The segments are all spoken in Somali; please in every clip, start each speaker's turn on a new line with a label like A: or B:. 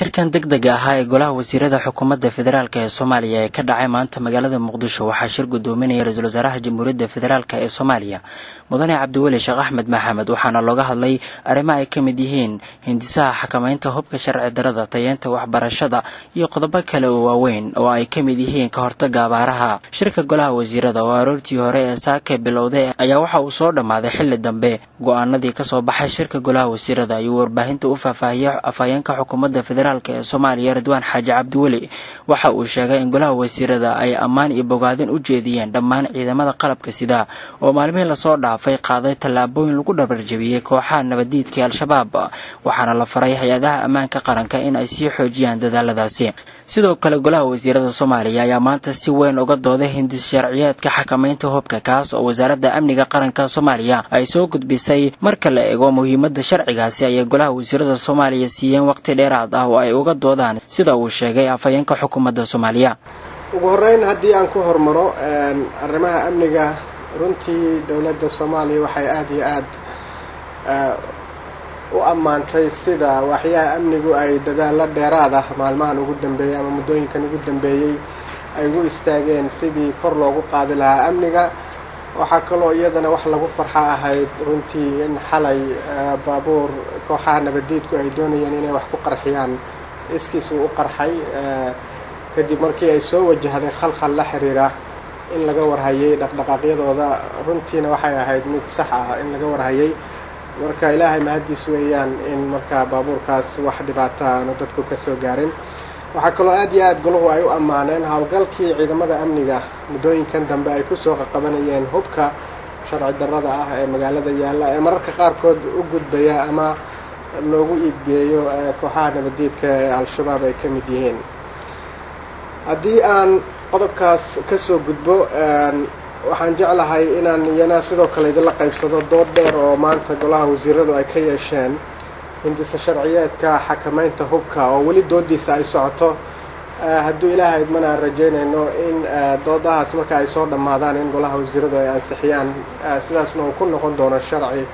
A: shirkan deg dega ahaa ee golaha wasiirada xukuumadda federaalk ee soomaaliya ee ka dhacay maanta magaalada muqdisho waxaa shir gudoominaya ra-iisul wasaaraha jamhuuriyadda federaalk ee soomaaliya mudane cabdiweli sheekh axmed maxamed waxaana looga hadlay arrimo ay ka mid yihiin hindisaha xakamaynta hubka sharci darada tayeenta waxbarashada iyo qodobo kale oo waaweyn oo ay ka mid yihiin ka hortaga abaaraha shirka golaha wasiirada oo aroortii hore ee saake bilowday ayaa waxa uu soo dhammaaday xilli dambe go-aanadii kasoo baxay shirka golaha wasiirada ayuu warbaahinta u faahfaahiyay afhayeenka xukuumadda federaalk ee soomaaliya ridwaan xaaji cabdiweli waxa uu sheegay in golaha wasiirada ay ammaan iyo bogaadin u jeediyeen dhammaan ciidamada qalabka sida oo maalmihii lasoo dhaafay qaaday tallaabooyin lagu dhabarjabiyey kooxaha nabaddiidkai al-shabaab waxaana la faray hay-adaha ammaanka qaranka in ay sii xoojiyaan dadaaladaasi sidoo kale golaha wasiirada soomaaliya ayaa maanta si weyn uga dooday hindis sharciyeedka xakamaynta hubka kaas oo wasaaradda amniga qaranka soomaaliya ay soo gudbisay marka la eego muhiimadda sharcigaasi ayay golaha wasiirada soomaaliya siiyeen waqti dheeraad ah oo ay uga doodaan sida uu sheegay afhayeenka xukuumadda soomaaliya
B: ugu horeyn haddii aan ku hormaro arrimaha amniga runtii dowladda soomaaliya waxay aada iyo aad u ammaantay sida waxyaha amnigu ay dadaalo dheeraad ah maalmahan ugu dambeeyey ama muddooyinkan ugu dambeeyey ay ugu istaageen sidii kor loogu qaadi lahaa amniga waxaa kaloo iyadana wax lagu farxa ahayd runtii in xalay baabuur kooxaha nabaddiidku ay doonayeen inay wax ku qarxiyaan iskiis uu u qarxay kadib markii ay soo wajahday khalkhal la xiriira in laga warhayay dhaqdhaqaaqyadooda runtiina waxay ahayd mid sax ah in laga warhayay marka ilaahay mahaddiis weeyaan in markaa baabuurkaas wax dhibaata aanu dadku ka soo gaarin waxaa kaloo aad iyo aad golahu ay u ammaaneen howlgalkii ciidamada amniga muddooyinkan dambe ay kusoo qaqabanayeen hubka sharci darrada ah ee magaalada yaalla ee mararka qaarkood u gudbaya ama loogu iibgeeyo kooxaha nabaddiidka ee al-shabaab ay ka mid yihiin haddii aan qodobkaas kasoo gudbo waxaan jeclahay inaan iyana sidoo kale idinla qaybsado dood dheer oo maanta golaha wasiiradu ay ka yeesheen hindisa sharciyeedka xakamaynta hubka oo weli doodiisa ay socoto hadduu ilaahay idmana aan rajaynayno in doodahaas marka ay soo dhammaadaan in golaha wasiiradu ay ansixiyaan sidaasna uu ku noqon doono sharci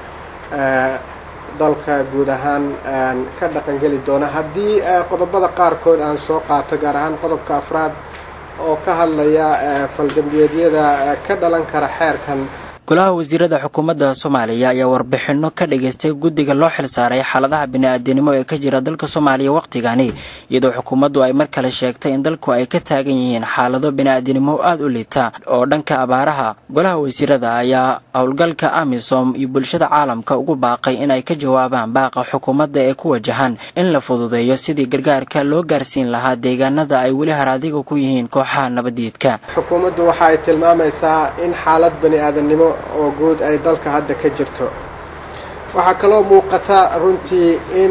B: dalka guud ahaan ka dhaqangeli doona haddii qodobada qaarkood aan soo qaato gaar ahaan qodobka afraad oo ka hadlaya faldambiyeedyada ka dhalan kara xeerkan
A: golaha wasiirada xukuumadda soomaaliya ayaa warbixino ka dhageystay guddiga loo xilsaaray xaaladaha bini-aadinimo ee ka jira dalka soomaaliya wakhtigani iyadoo xukuumaddu ay mar kale sheegtay in dalku ay ka taagan yihiin xaalado bini-aadinimo aada u liita oo dhanka abaaraha golaha wasiirada ayaa howlgalka amisom iyo bulshada caalamka ugu baaqay in ay ka jawaabaan baaqa xukuumadda ee ku wajahan in la fududeeyo sidii gargaarka loo gaarsiin lahaa deegaanada ay weli haraadiga ku yihiin kooxaha nabaddiidka
B: xukuumaddu waxa ay tilmaamaysaa in xaalad bani-aadanimo oo guud ay dalka hadda ka jirto waxaa kaloo muuqata runtii in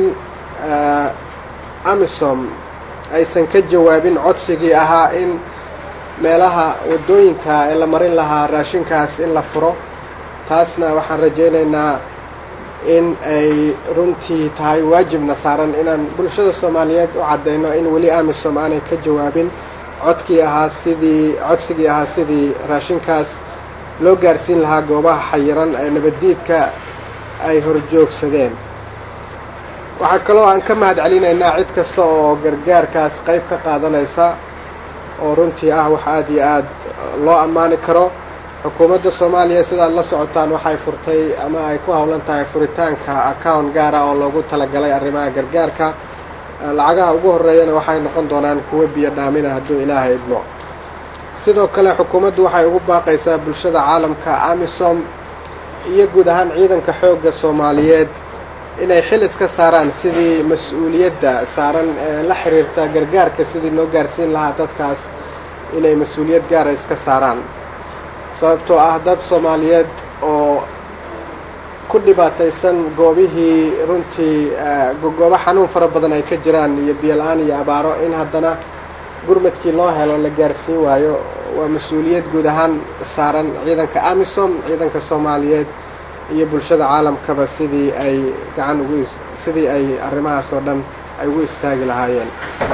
B: amisom aysan ka jawaabin codsigii ahaa in meelaha waddooyinka ee la marin lahaa raashinkaas in la furo taasna waxaan rajaynaynaa in ay runtii tahay waajibna saaran inaan bulshada soomaaliyeed u caddayno in weli amisom aanay ka jawaabin codkii ahaa sidii codsigii ahaa sidii raashinkaas loo gaarsiin lahaa goobaha xayiran ee nabaddiidka ay horjoogsadeen waxaa kaloo aan ka mahad celinaynaa cid kasta oo gargaarkaas qayb ka qaadanaysa oo runtii ah wax aada iyo aad loo ammaani karo xukuumadda soomaaliya sidaad la socotaan waxay furtay ama ay ku howlan tahay furitaanka account gaara oo loogu talagalay arrimaha gargaarka lacagaha ugu horreeyana waxay noqon doonaan kuwo biyo dhaamina hadduu ilaahay idmo sidoo kale xukuumaddu waxay ugu baaqaysaa bulshada caalamka amisom iyo guud ahaan ciidanka xoogga soomaaliyeed inay xil iska saaraan sidii mas-uuliyadda saaran ee la xiriirta gargaarka sidii loo gaarsiin lahaa dadkaas inay mas-uuliyad gaara iska saaraan sababtoo ah dad soomaaliyeed oo ku dhibaataysan goobihii runtii goobo xanuun fara badan ay ka jiraan iyo biyo-la-aan iyo abaaro in haddana gurmadkii loo helo la gaarsiin waayo waa mas-uuliyad guud ahaan saaran ciidanka amisom ciidanka soomaaliyeed iyo bulshada caalamkaba sidii ay gacan ugu sidii ay arrimahaas oo dhan ay ugu istaagi lahaayeen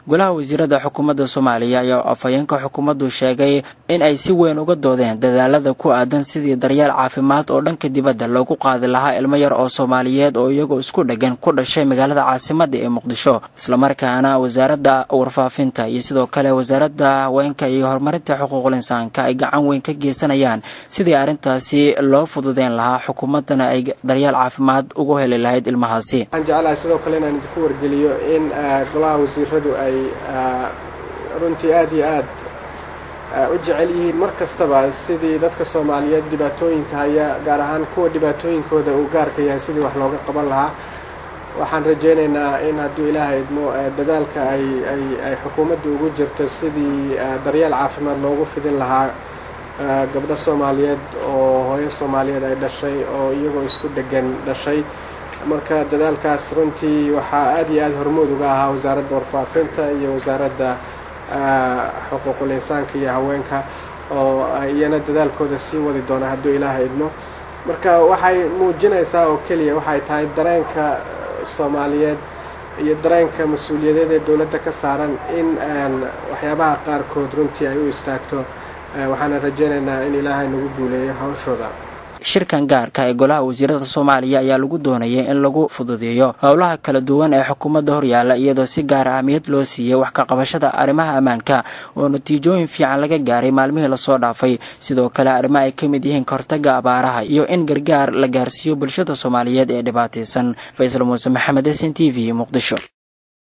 A: golaha wasiirada xukuumadda soomaaliya ayaa afhayeenka xukuumaddu sheegay in ay si weyn uga doodeen dadaalada ku aadan sidii daryeel caafimaad oo dhanka dibadda loogu qaadi lahaa ilmo yar oo soomaaliyeed oo iyagoo isku dheggan ku dhashay magaalada caasimadda ee muqdisho islamarkaana wasaaradda warfaafinta iyo sidoo kale wasaaradda haweenka iyo horumarinta xuquuqul insaanka ay gacan weyn ka geysanayaan sidii arrintaasi loo fududeen lahaa xukuumaddana ay daryeel caafimaad ugu heli lahayd ilmahaasi
B: waxaan jeclahay sidoo kale inaan idinku wargeliyo in golaha wasiiradu ay runtii aada iyo aad u jecel yihiin mar kastaba sidii dadka soomaaliyeed dhibaatooyinka haya gaar ahaan kuwa dhibaatooyinkooda uu gaarka yahay sidii wax looga qaban lahaa waxaan rajaynaynaa in hadduu ilaahay idmo dadaalka ay ay ay xukuumadda ugu jirto sidii daryeel caafimaad loogu fidin lahaa gabdho soomaaliyeed oo hooyo soomaaliyeed ay dhashay oo iyagoo isku dhegan dhashay marka dadaalkaas runtii waxaa aada iyo aada hormood uga ahaa wasaaradda warfaafinta iyo wasaaradda xuquuqul insaanka iyo haweenka oo iyana dadaalkooda sii wadi doona hadduu ilaahay idmo marka waxay muujinaysaa oo keliya waxay tahay dareenka soomaaliyeed iyo dareenka mas-uuliyadeed ee dowladda ka saaran in waxyaabaha qaarkood runtii ay u istaagto waxaana rajaynaynaa in ilaahay nagu guuleeyo hawshooda
A: shirkan gaarka ee golaha wasiirada soomaaliya ayaa lagu doonayay in lagu fududeeyo howlaha kala duwan ee xukuumadda horyaala iyadoo si gaar ahmiyad loo siiyey wax ka qabashada arrimaha ammaanka oo natiijooyin fiican laga gaaray maalmihii lasoo dhaafay sidoo kale arrimo ay ka mid yihiin kahortaga abaaraha iyo in gargaar la gaarsiiyo bulshada soomaaliyeed ee dhibaataysan faysal muuse maxamed s n t v muqdisho